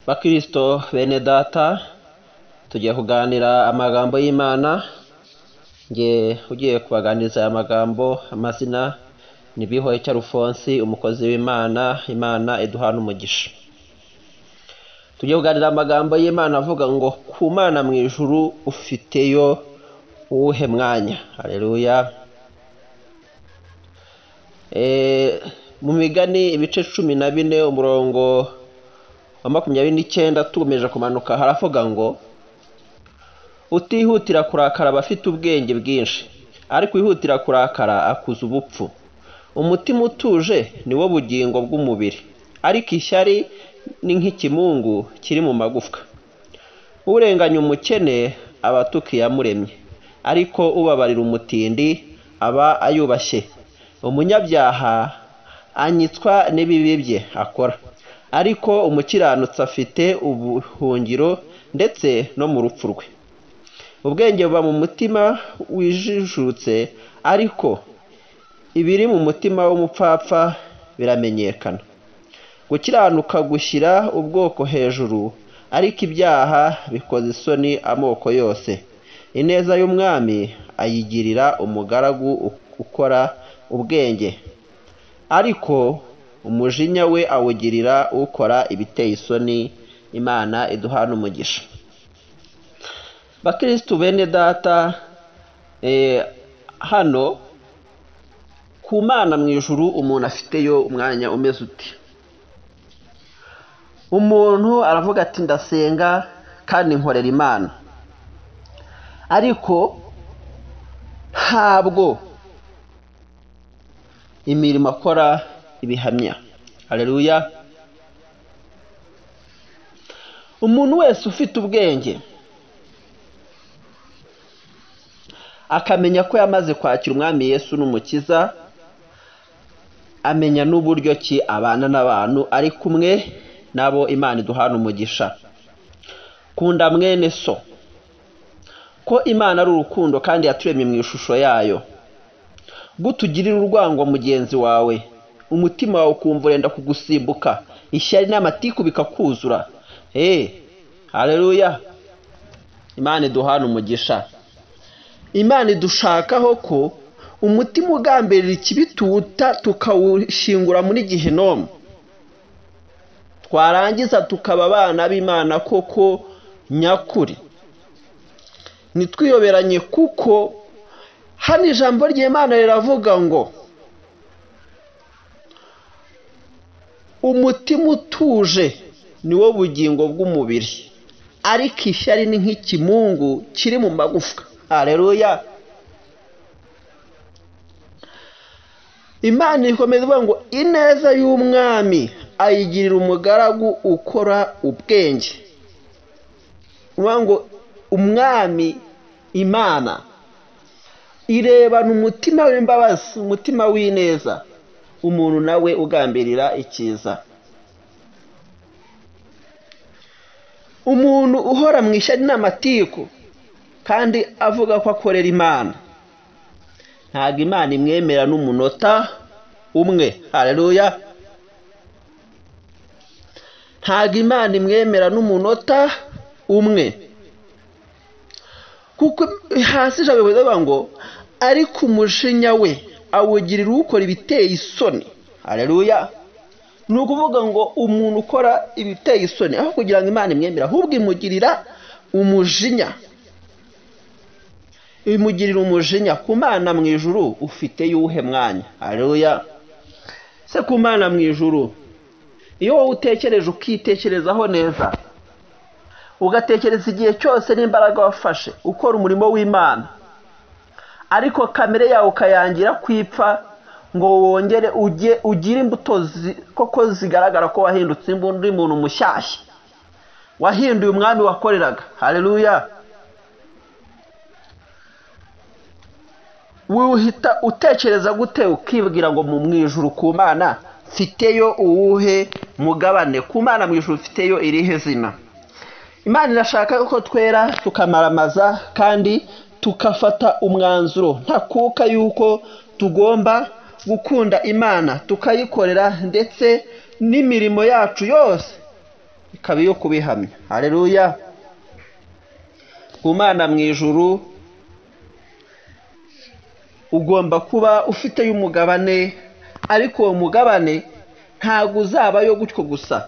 bakristo bene data tugiye kuganira amagambo y'imana nge ugiye kubaganiriza aya magambo amazina ni bihoye alphonse umukozi w'imana imana iduhana umugisha tugiye kuganira amagambo y'imana avuga ngo ku mana mu ijuru ufiteyo uwuhe mwanya hareruya mu migani ibice cumi na bine umurongo wa makumyabiri n'icyenda tukomeje kumanuka haravuga ngo utihutira kurakara aba afite ubwenge bwinshi ariko ihutira kurakara akuza ubupfu umutima utuje ni wo bugingo bw'umubiri ariko ishyari ni nk'ikimungu kiri mu magufwa urenganya umukene aba atuka iyamuremye ariko ubabarira umutindi aba ayubashye umunyabyaha anyitswa n'ibibi bye akora ariko umukiranutsi afite ubuhungiro ndetse no mu rupfu rwe ubwenge buba mu mutima wijijutse ariko ibiri mu mutima w'umupfapfa biramenyekana gukiranuka gushyira ubwoko hejuru ariko ibyaha bikoze isoni amoko yose ineza y'umwami ayigirira umugaragu ukora ubwenge ariko umujinya we awugirira ukora ibiteye isoni imana iduhana umugisha bakirisitu bene data hano ku mana mu ijuru umuntu afiteyo umwanya umeze uti umuntu aravuga ati ndasenga kandi nkorera imana ariko ntabwo imirimo akora ibihamya hareruya umuntu wese ufite ubwenge akamenya ko yamaze kwakira umwami Yesu n'umukiza amenya n'uburyo ki abana n'abantu ari kumwe nabo imana iduhana umugisha kunda mwene so ko imana ari urukundo kandi yaturemye mu ishusho yayo gutugirira urwango mugenzi wawe umutima wawe ukumva urenda kugusimbuka ishyari n'amatiku bikakuzura eee hareruya imana iduhana umugisha imana idushakaho ko umutima ugambirira ikibituta tukawushingura muri gihinomu twarangiza tukaba abana b'imana koko nyakuri ntitwiyoberanye kuko hano ijambo ry'imana riravuga ngo umutima utuje ni wo bugingo bw'umubiri ariko ishyari ni nk'ikimungu kiri mu magufwa hareruya imana ikomeza ivuga ngo ineza y'umwami ayigirira umugaragu ukora ubwenge uvuga ngo umwami imana irebana umutima w'imbabazi umutima w'ineza umuntu nawe ugambirira ikiza umuntu uhora mu ishyari n'amatiku kandi avuga ko akorera imana ntabwo imana imwemera n'umunota umwe hareruya ntabwo imana imwemera n'umunota umwe kuko hasi ijambo bivuga ngo ariko umujinya we awugirira ukora ibiteye isoni hareruya ni ukuvuga ngo umuntu ukora ibiteye isoni aho kugira ngo imana imwemera ahubwo imugirira umujinya imugirira umujinya ku mana mu ijuru ufite y'uwuhe mwanya hareruya se ku mana mu ijuru iyo wowe utekereje ukitekerezaho neza ugatekereza igihe cyose n'imbaraga wafashe ukora umurimo w'imana ariko kamere yawe ukayangira kwipfa ngo wongere ujye ugire imbuto koko zigaragara ko wahindutse undi muntu mushyashya wahinduye umwami wakoreraga hareruya wuhita utekereza gute ukibwira ngo mu mwijuru ku mana mfiteyo uwuhe mugabane ku mana mu ijuru mfiteyo irihe zina imana irashaka ko twera tukamaramaza kandi tukafata umwanzuro ntakuka y'uko tugomba gukunda imana tukayikorera ndetse n'imirimo yacu yose ikaba iyo kubihamya hareruya umwana mu ijuru ugomba kuba ufiteyo umugabane ariko uwo mugabane ntabwo uzabayo gutyo gusa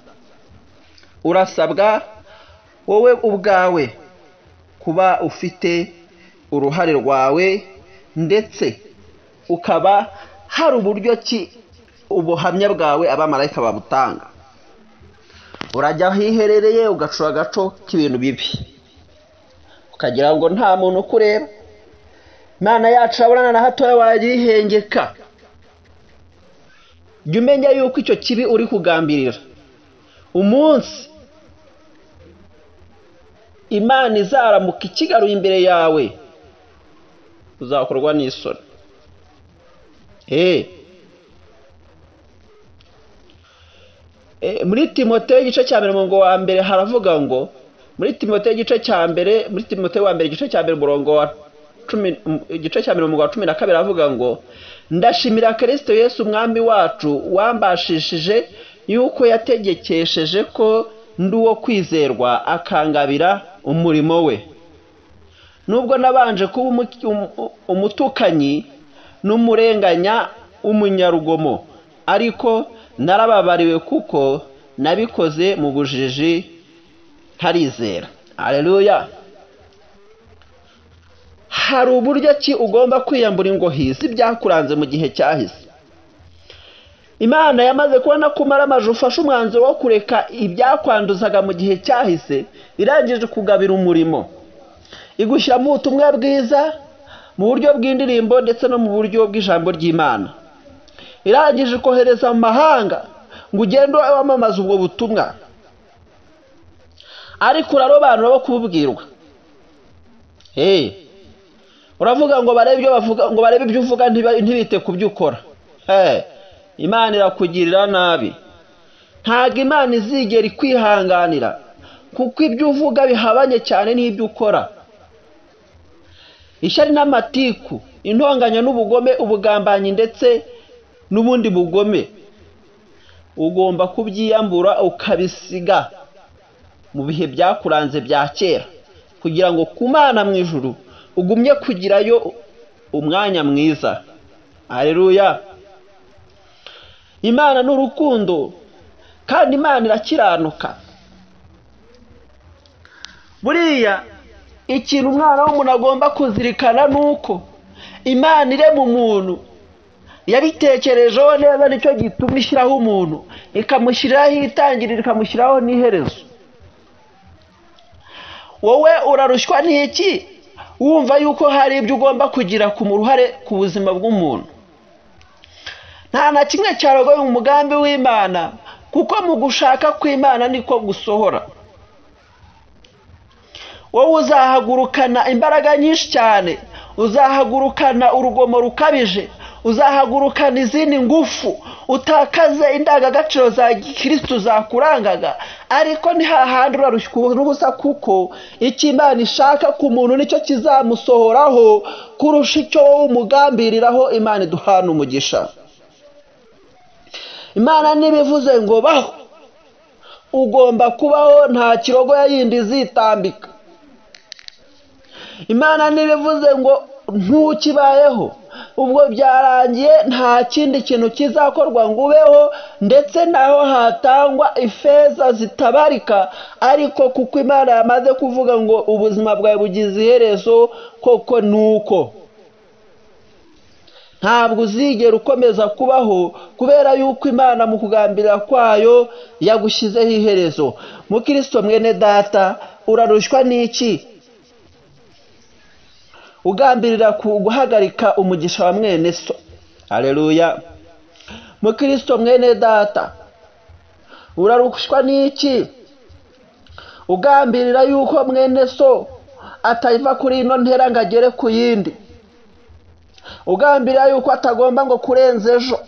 urasabwa wowe ubwawe kuba ufite uruhare rwawe ndetse ukaba hari uburyo ki ubuhamya bwawe abamarayika babutanga urajya aho iherereye ugacura agaco k'ibintu bibi ukagira ngo nta muntu ukureba imana yacu urabona na hatoya wayihengeka jya umenya yuko icyo kibi uri kugambirira umunsi imana izaramuka ikigaruye imbere yawe uzakorwa n'isoni eee muri timote igice cya mbere murongo wa mbere haravuga ngo muri timote igice cya mbere muri timote wa mbere igice cya mbere murongo wa cumi igice cya mbere murongo wa cumi na kabiri haravuga ngo ndashimira kirisito yesu umwami wacu wambashishije yuko yategekesheje ko ndi uwo kwizerwa akangabira umurimo we nubwo nabanje kuba umutukanyi n'umurenganya w'umunyarugomo ariko narababariwe kuko nabikoze mu bujiji ntarizera areruya hari uburyo ki ugomba kwiyambura ingohi z'ibyakuranze mu gihe cyahise imana yamaze kubona ko umara amazu ufashe umwanzuro wo kureka ibyakwanduzaga mu gihe cyahise irangije kugabira umurimo igushyiramo ubutumwa bwiza mu buryo bw'indirimbo ndetse no mu buryo bw'ijambo ry'imana irangije kohereza mu mahanga ngo ugende wamamaze ubwo butumwa ariko urarobanura bo kububwirwa uravuga ngo barebe ibyo bavuga ngo barebe ibyo uvuga ntibite ku byo ukora imana irakugirira nabi ntabwo imana izigera ikwihanganira kuko ibyo uvuga bihabanye cyane n'ibyo ukora ishyari n'amatiku intonganya n'ubugome ubugambanyi ndetse n'ubundi bugome ugomba kubyiyambura ukabisiga mu bihe byakuranze bya kera kugira ngo ku mana mu ijuru ugumye kugirayo umwanya mwiza areruya imana ni urukundo kandi imana irakiranuka buriya ikintu umwana w'umuntu agomba kuzirikana ni uko imana irema umuntu yabitekerejeho neza nicyo gituma ishyiraho umuntu ikamushyiriraho itangiriro ikamushyiraho n'iherezo wowe urarushywa n'iki wumva yuko hari ibyo ugomba kugira ku ruhare ku buzima bw'umuntu nta na kimwe cyarogoye umugambi w'imana kuko mu gushaka kw'imana niko gusohora wowe uzahagurukana imbaraga nyinshi cyane uzahagurukana urugomo rukabije uzahagurukana izindi ngufu utakaze indangagaciro za gikirisitu zakurangaga ariko ntihahandi urarushywa n'ubusa kuko icyo imana ishaka ku muntu nicyo kizamusohoraho kurusha icyo wowe umugambiriraho imana iduhana umugisha imana ntibivuze ngo baho ugomba kubaho nta kirogo yindi izitambika imana ntibivuze ngo ntukibayeho ubwo byarangiye nta kindi kintu kizakorwa ngo ubeho ndetse naho hatangwa ifeza zitabarika ariko kuko imana yamaze kuvuga ngo ubuzima bwawe bugize iherezo koko nuko ntabwo uzigera ukomeza kubaho kubera yuko imana mu kugambirira kwayo yagushyizeho iherezo mukirisito mwene data urarushywa n'iki ugambirira ku guhagarika umugisha wa mwene so areruya mukirisito mwene data urarushywa n'iki ugambirira yuko mwene so atayiva kuri ino ntera ngo agere ku yindi ugambirira yuko atagomba ngo kurenza ejo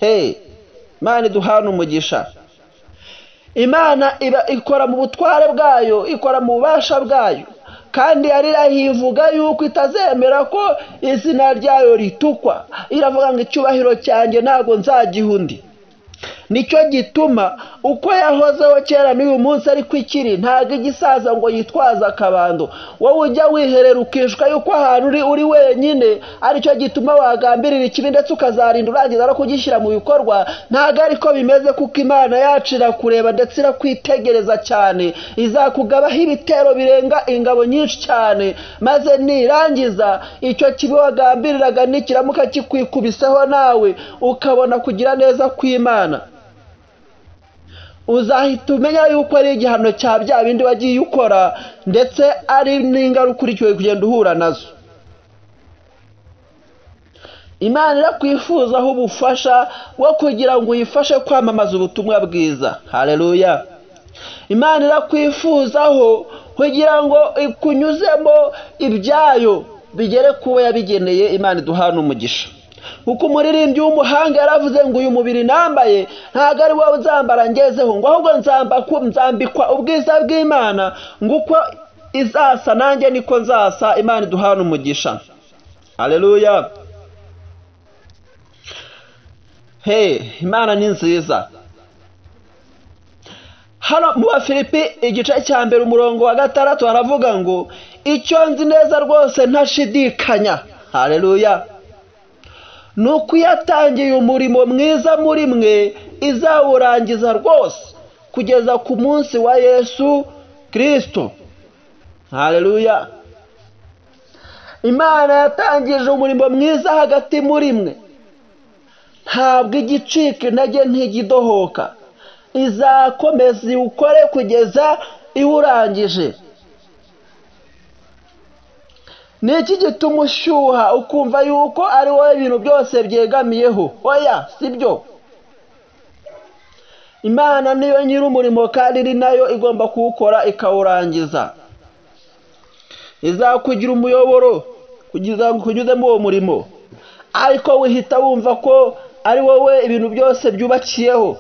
he imana iduhana umugisha imana ikora mu butware bwayo ikora mu bubasha bwayo kandi yarirahiye ivuga yuko itazemera ko izina ryayo ritukwa iravuga ngo icyubahiro cyanjye ntabwo nzagiha undi nicyo gituma uko yahozeho kera n'uyu munsi ariko ikiri ntabwo igisaza ngo yitwaze akabando wowe ujya wiherera ukishwa yuko ahantu uri uri wenyine aricyo gituma wagambirira ikibi ndetse ukazarinda urangiza no kugishyira mu bikorwa ntabwo ariko bimeze kuko imana yacu irakureba ndetse irakwitegereza cyane izakugabaho ibitero birenga ingabo nyinshi cyane maze nirangiza icyo kibi wagambiriraga nikiramuka kikwikubiseho nawe ukabona kugira neza kw'imana uzahita umenya yuko ari igihano cya bya bindi wagiye ukora ndetse ari n'ingaruka ukurikiwe kugenda uhura nazo imana irakwifuzaho ubufasha bwo kugira ngo uyifashe kwamamaza ubutumwa bwiza hareruya imana irakwifuzaho kugira ngo ikunyuzemo ibyayo bigere ku bo yabigeneye imana iduhana umugisha kuko umuririmbyi w'umuhanga yaravuze ngo uyu mubiri nambaye ntabwo ari wowe uzambara ngezeho ngo ahubwo nzambikwa ubwiza bw'imana ngo uko izasa nanjye niko nzasa imana iduhana umugisha hareruya he imana ni nziza hano mu bafilipi igice cya mbere umurongo wa gatandatu haravuga ngo icyo nzi neza rwose ntashidikanya hareruya ni uko iyo atangiye umurimo mwiza muri mwe izawurangiza rwose kugeza ku munsi wa yesu kirisito hareruya imana yatangije umurimo mwiza hagati muri mwe ntabwo igicika intege ntigidohoka izakomeza iwukore kugeza iwurangije ni iki gituma ushyuha ukumva yuko ari wowe ibintu byose byegamiyeho oya sibyo imana niyo nyiri umurimo kandi iri nayo igomba kuwukora ikawurangiza izakugira umuyoboro kunyuze muri uwo murimo ariko wihita wumva ko ari wowe ibintu byose byubakiyeho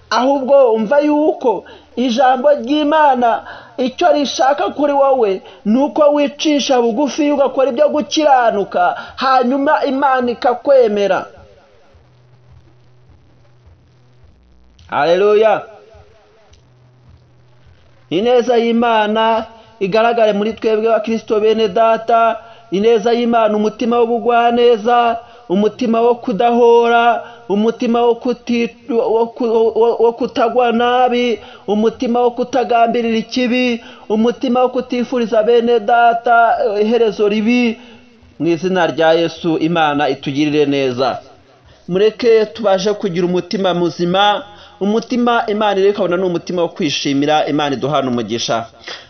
ahubwo umva yuko ijambo ry'imana icyo rishaka kuri wowe ni uko wicisha bugufi ugakora ibyo gukiranuka hanyuma imana ikakwemera hareruya ineza y'imana igaragare muri twebwe wa kirisito bene data ineza y'imana umutima w'ubugwaneza umutima wo kudahora umutima wo kutagwa nabi umutima wo kutagambirira ikibi umutima wo kutifuriza bene data iherezo ribi mu izina rya yesu imana itugirire neza mureke tubashe kugira umutima muzima umutima imana irekabona ni umutima wo kwishimira imana iduhana umugisha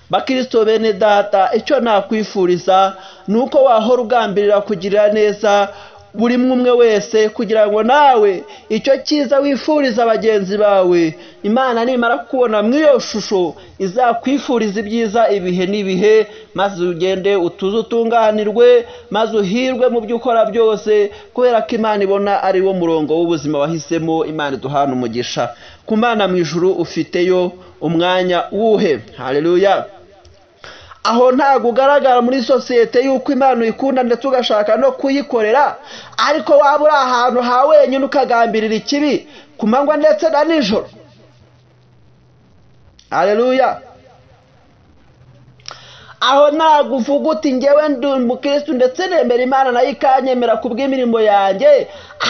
bakirisito bene data icyo nakwifuriza ni uko wahora ugambirira kugirira neza buri umwe wese kugira ngo nawe icyo cyiza wifuriza bagenzi bawe imana nimara kubona muri iyo shusho izakwifuriza ibyiza ibihe n'ibihe maze ugende utuze utunganirwe maze uhirwe mu byo ukora byose kubera ko imana ibona ari wo murongo w'ubuzima wahisemo imana iduhana umugisha ku mwana mu ijuru ufiteyo umwanya wuhe hareruya aho ntabwo ugaragara muri sosiyete y'uko imana uyikunda ndetse ugashaka no kuyikorera ariko waba uri ahantu ha wenyine ukagambirira ikibi ku manywa ndetse na nijoro hareruya aho ntabwo uvuga uti ngewe ndi umukirisitu ndetse nemera imana nayo ikanyemera ku bw'imirimo yanjye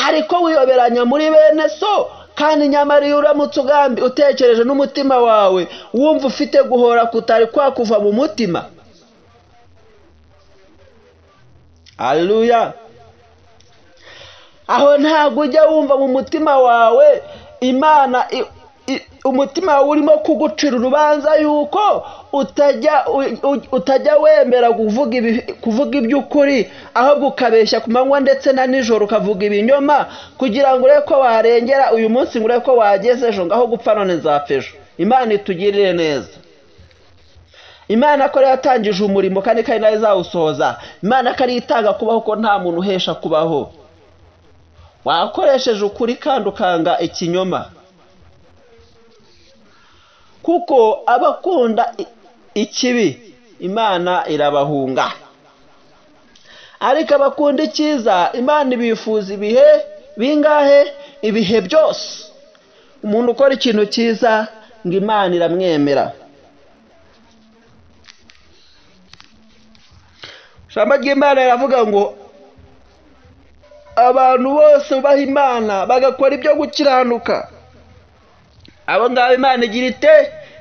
ariko wiyoberanya muri bene so kandi nyamara iyo uramutse ugambi utekereje n'umutima wawe wumva ufite guhora kutari kwakuva mu mutima hareruya aho ntabwo ujya wumva mu mutima wawe imana umutima wawe urimo kugucira urubanza yuko utajya wemera kuvuga iby'ukuri ahubwo ukabeshya ku manywa ndetse na nijoro ukavuga ibinyoma kugira ngo urebe ko warengera uyu munsi ngo urebe ko wageze ejo ngaho gupfa none nzapfa ejo imana itugirire neza imana ko ariyo yatangije umurimo kandi ko ari nayo izawusohoza imana ko ariyo itanga kubaho ko nta muntu uhesha kubaho wakoresheje ukuri kandi ukanga ikinyoma kuko abakunda ikibi imana irabahunga ariko abakunda icyiza imana ibifuza ibihe bingahe ibihe byose umuntu ukora ikintu cyiza ngo imana iramwemera ijambo ry'imana riravuga ngo abantu bose bubaha imana bagakora ibyo gukiranuka abo ngabo imana igira ite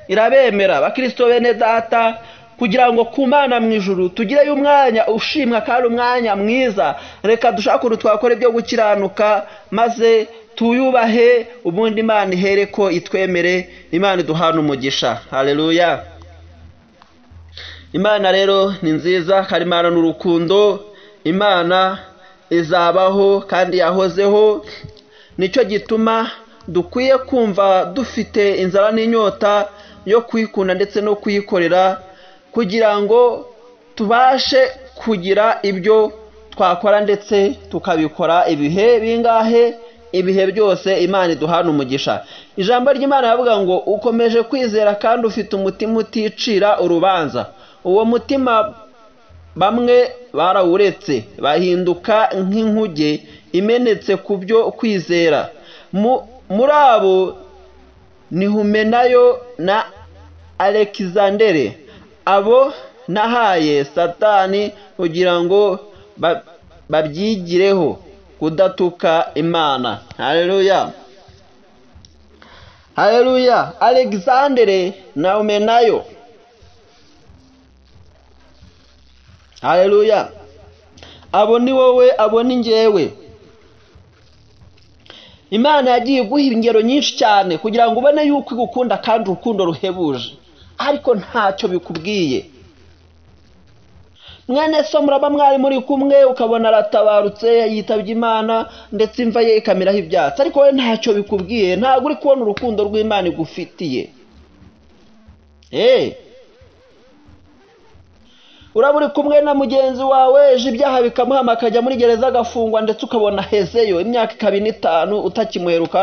irabemera bakirisito bene data kugira ngo ku mana mu ijuru tugireyo umwanya ushimwa kandi umwanya mwiza reka dushake ukuntu twakora ibyo gukiranuka maze tuyubahe ubundi imana ihere ko itwemere imana iduhana umugisha hareruya imana rero ni nziza kandi imana ni urukundo imana izabaho kandi yahozeho nicyo gituma dukwiye kumva dufite inzara n'inyota yo kuyikunda ndetse no kuyikorera kugira ngo tubashe kugira ibyo twakora ndetse tukabikora ibihe bingahe ibihe byose imana iduhana umugisha ijambo ry'imana rivuga ngo ukomeje kwizera kandi ufite umutima uticira urubanza uwo mutima bamwe barawuretse bahinduka nk'inkuge imenetse ku byo kwizera muri abo nihumenayo na alexandere abo nahaye satani kugira ngo babyigireho kudatuka imana hareruya hareruya alexandre nawe nayo hareruya abo ni wowe abo ni ngewe imana yagiye iguha ingero nyinshi cyane kugira ngo ubone yuko igukunda kandi urukundo ruhebuje ariko ntacyo bikubwiye mwene so muraba mwari muri kumwe ukabona aratabarutse yitabye imana ndetse imva ye ikameraho ibyatsi ariko we ntacyo bikubwiye ntabwo uri kubona urukundo rw'imana igufitiye uraba uri kumwe na mugenzi wawe ejo ibyaha bikamuhama akajya muri gereza agafungwa ndetse ukabona hezeyo imyaka ikaba n'itanu utakimuheruka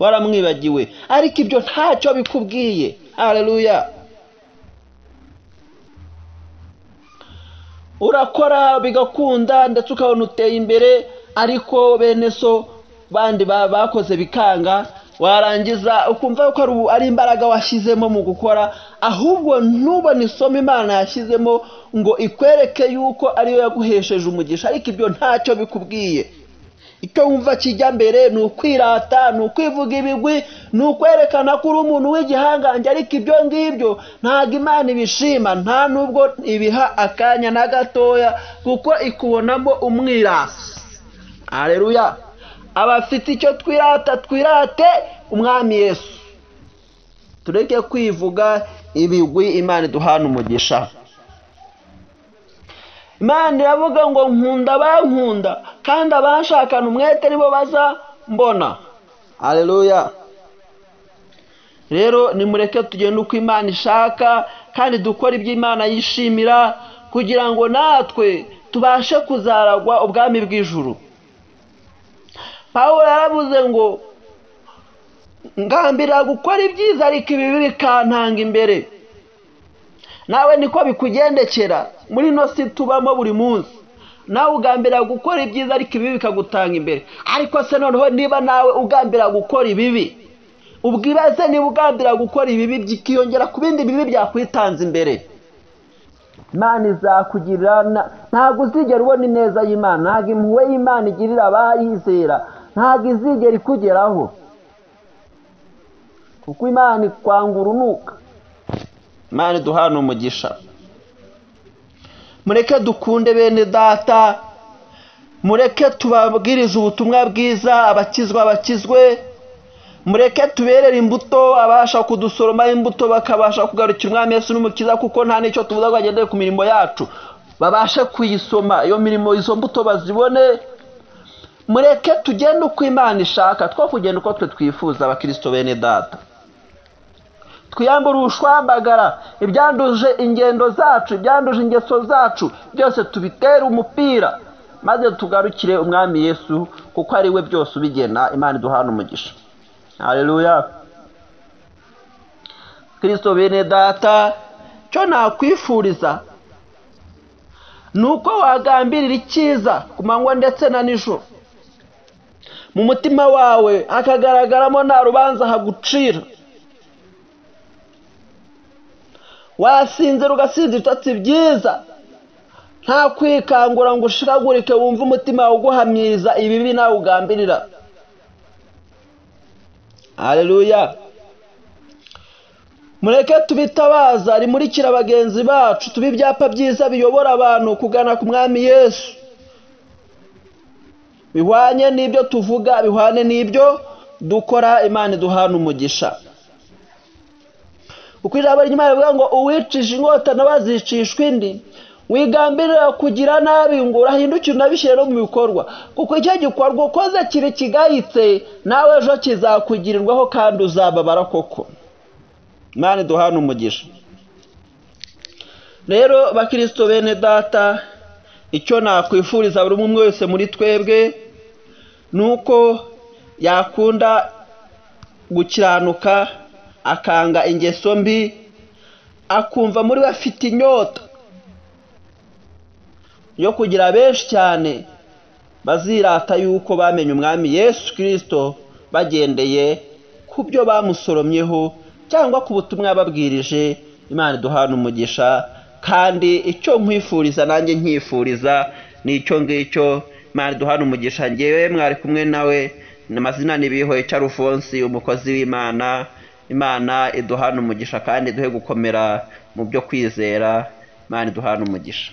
waramwibagiwe ariko ibyo ntacyo bikubwiye hareruya urakora bigakunda ndetse ukabona uteye imbere ariko bene so bandi bakoze bikanga warangiza ukumva ko ari imbaraga washyizemo mu gukora ahubwo ntubone isomo imana yashyizemo ngo ikwereke yuko ariyo yaguhesheje umugisha ariko ibyo ntacyo bikubwiye icyo wumva kijya mbere ni ukwirata ni ukwivuga ibigwi ni ukwerekana ko uri umuntu w'igihangange ariko ibyo ngibyo ntabwo imana ibishima nta nubwo ibiha akanya na gatoya kuko ikubonamo umwirasi areruya abafite icyo twirata twirate umwami Yesu tureke kwivuga ibigwi imana iduhana umugisha imana iravuga ngo nkunda abankunda kandi abashakana umwete nibo baza mbona areruya rero nimureke tugende uko imana ishaka kandi dukora ibyo imana yishimira kugira ngo natwe tubashe kuzaragwa ubwami bw'ijuru pawulo yaravuze ngo ngambira gukora ibyiza ariko ibibi bikantanga imbere nawe niko bikugendekera muri ino si tubamo buri munsi nawe ugambira gukora ibyiza ariko ibibi bikagutanga imbere ariko se noneho niba nawe ugambira gukora ibibi ubwibaze niba ugambira gukora ibibi byikiyongera ku bindi bibi byakwitanze imbere imana izakugirira ntabwo uzigera ubona ineza y'imana ntabwo impuhwe y'imana igirira abayizera ntabwo izigera ikugeraho kuko imana ikwanga urunuka imana duhana umugisha mureke dukunde bene data mureke tubabwirize ubutumwa bwiza abakizwa bakizwe mureke tuberere imbuto abasha kudusoroma imbuto bakabasha kugarukira umwami Yesu n'umukiza kuko nta n'icyo tuvuga ngo agendeye ku mirimo yacu babashe kuyisoma iyo mirimo izo mbuto bazibone mureke tugende uko imana ishaka two kugenda uko twe twifuza abakirisito bene data twiyambure ubushwambagara ibyanduje ingendo zacu ibyanduje ingeso zacu byose tubitere umupira maze tugarukire umwami yesu kuko ari we byose ubigena imana iduhana umugisha hareruya kirisito bene data cyo nakwifuriza ni uko wagambirira icyiza ku manywa ndetse na nijoro mu mutima wawe hakagaragaramo nta rubanza hagucira wasinzira ugasinza ibitotsi byiza nta kwikangura ngo ushikagurike wumve umutima wawe uguhamiriza ibibi nawe ugambirira hareruya mureke tubitabaza rimurikira bagenzi bacu tuba ibyapa byiza biyobora abantu kugana ku mwami yesu bihwanye n'ibyo tuvuga bihwanye n'ibyo dukora imana iduhana umugisha kuko ijambo ry'imana rivuga ngo uwicisha inkota nawe azicishwa indi wigambirira kugira nabi ngo urahindukire unabishyire no mu bikorwa kuko icyo gikorwa ukoze kiri kigayitse nawe ejo kizakugirirwaho kandi uzababara koko imana iduhana umugisha rero bakirisito bene data icyo nakwifuriza buri umwe wese muri twebwe ni uko yakunda gukiranuka akanga ingeso mbi akumva muri we afite inyota yo kugira benshi cyane bazirata yuko bamenye umwami yesu kirisito bagendeye ku byo bamusoromyeho cyangwa ku butumwa babwirije imana iduhana umugisha kandi icyo nkwifuriza nanjye nkifuriza ni icyo ngicyo imana iduhana umugisha ngewe mwari kumwe nawe amazina n'ibihoye Alphonse umukozi w'imana imana iduhana umugisha kandi duhe gukomera mu byo kwizera imana iduhana umugisha